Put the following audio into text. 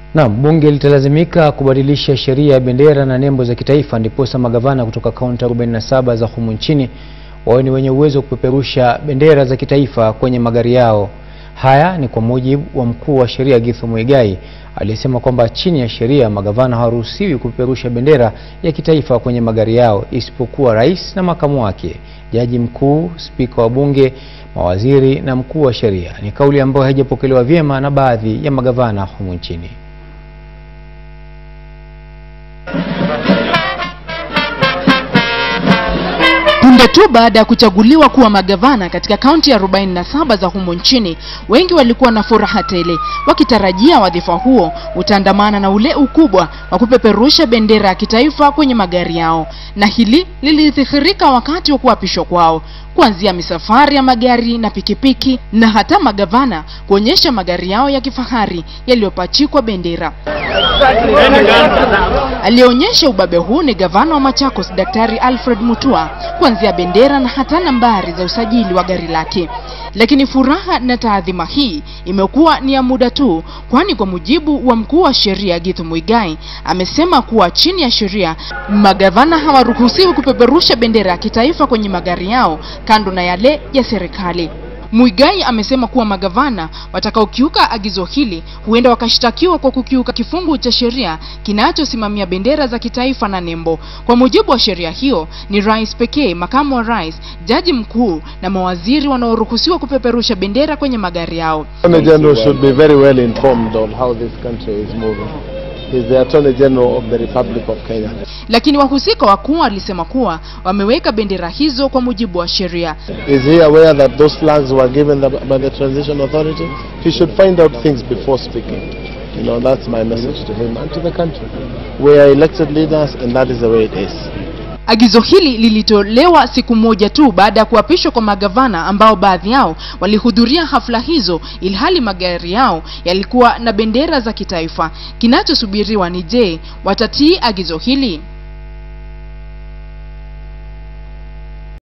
Naam, bunge litalazimika kubadilisha sheria ya bendera na nembo za kitaifa ndiposa magavana kutoka kaunti 47 za humu nchini wawe ni wenye uwezo wa kupeperusha bendera za kitaifa kwenye magari yao. Haya ni kwa mujibu wa mkuu wa sheria Githu Muigai aliyesema kwamba chini ya sheria magavana hawaruhusiwi kupeperusha bendera ya kitaifa kwenye magari yao isipokuwa rais na makamu wake, jaji mkuu, spika wa bunge, mawaziri na mkuu wa sheria. Ni kauli ambayo haijapokelewa vyema na baadhi ya magavana humu nchini. Punde tu baada ya kuchaguliwa kuwa magavana katika kaunti ya 47 za humo nchini, wengi walikuwa na furaha tele wakitarajia wadhifa huo utaandamana na ule ukubwa wa kupeperusha bendera ya kitaifa kwenye magari yao, na hili lilidhihirika wakati wa kuapishwa kwao, kuanzia misafari ya magari na pikipiki na hata magavana kuonyesha magari yao ya kifahari yaliyopachikwa bendera. Aliyeonyesha ubabe huu ni gavana wa Machakos Daktari Alfred Mutua, kuanzia bendera na hata nambari za usajili wa gari lake. Lakini furaha na taadhima hii imekuwa ni ya muda tu, kwani kwa mujibu wa mkuu wa sheria Githu Muigai amesema kuwa chini ya sheria magavana hawaruhusiwi kupeperusha bendera ya kitaifa kwenye magari yao kando na yale ya serikali. Muigai amesema kuwa magavana watakaokiuka agizo hili huenda wakashtakiwa kwa kukiuka kifungu cha sheria kinachosimamia bendera za kitaifa na nembo. Kwa mujibu wa sheria hiyo, ni rais pekee, makamu wa rais, jaji mkuu na mawaziri wanaoruhusiwa kupeperusha bendera kwenye magari yao. Attorney General should be very well informed on how this country is moving. He's the Attorney General of the Republic of Kenya. Lakini wahusika wakuu walisema kuwa wameweka bendera hizo kwa mujibu wa sheria. Is he aware that those flags were given the, by the Transition Authority? He should find out things before speaking. You know, that's my message to him and to the country. We are elected leaders and that is the way it is. Agizo hili lilitolewa siku moja tu baada ya kuapishwa kwa magavana ambao baadhi yao walihudhuria hafla hizo, ilhali magari yao yalikuwa na bendera za kitaifa. Kinachosubiriwa ni je, watatii agizo hili?